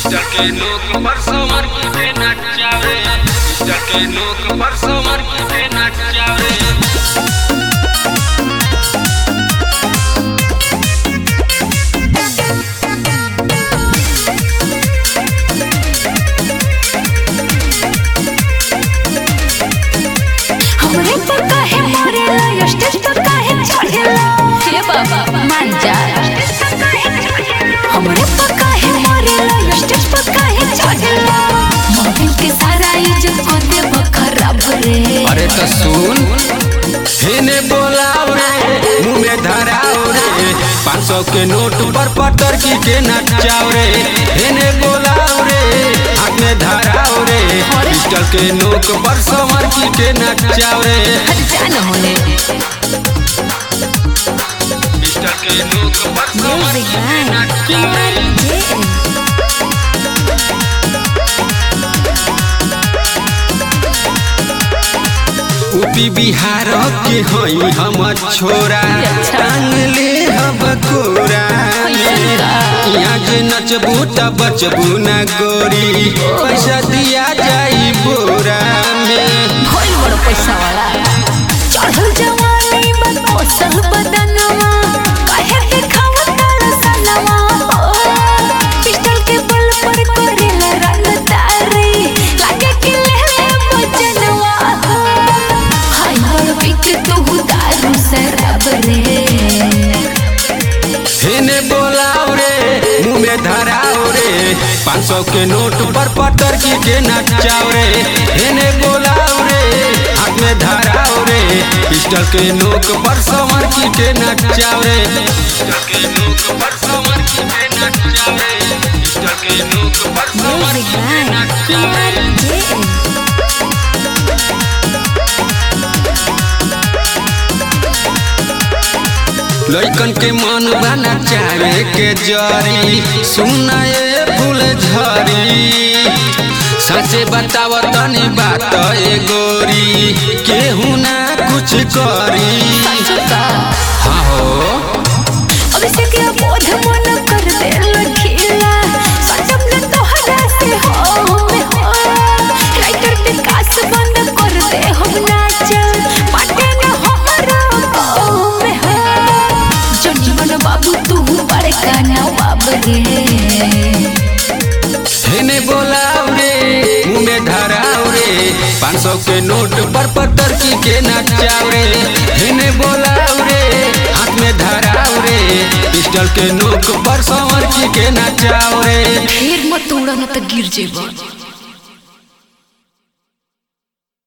pistol के नोक पर समर के नचावे पिस्टल के नोक पर समर के नचावे हमरे पर काहे मरेला स्टेज पर काहे चढ़ेला हे बाबा मान जा हमरे पर काहे मरेला स्टेज पर काहे चढ़ेला मोबिल के सारा इज्जत को देब खराब रे अरे तो सुन हेने बोलाओ रे मुंह में धराओ रे पाँच सौ के नोट पर पटर की के नचाओ रे हेने बोलाओ रे हाथ में धराओ रे पिस्टल के नोक पर समर की के नचाओ रे हट जा न होने पिस्टल के नोक पर समर की के नचाओ रे यूपी बिहार के हई हम छोरा टांग ले हब कोरा यहाँ जे नचबू त बचबू न गोरी पैसा दिया जाई बोरा में भइल बड़ पैसा वाला चढ़ल जवानी बन मौसल बदनवा काहे दिखावा तारा सनवा हो पिस्टल के बल पर करेला रंग तारे लागे कि लेले बचनवा हो हाय बड़ बिक तू दारू शराब रे हेने बोलाओ रे मुंह में धराओ रे पाँच सौ के नोट पर पटर की के नचाओ रे हेने बोलाओ रे हाथ में धराओ रे पिस्टल के नोक पर समर की के नचाओ रे पिस्टल के नोक पर समर की के नचाओ रे पिस्टल के नोक पर समर की के नचाओ रे लइकन के मन बना चाहे के जरी सुनाए फूल झरी सचे बताव तनी बात ए गोरी केहू ना कुछ करी हाँ हो अभिषेक या बोध मन कर दे लखीला सजम न तोहरा से हो में हो राइटर विकास बंद कर दे हम नाचल पाटे न हमरा हो में हो जन्मन बाबू तू बड़े काना बाब रे हेने बोलाओ रे मुंह में धराओ रे पाँच सौ के नोट पर पत्थर की के नचाओ रे हेने बोलाओ रे हाथ में धराओ रे पिस्टल के नोक पर संवर की के नचाओ रे ढेर मत उड़ा न त गिर जेबा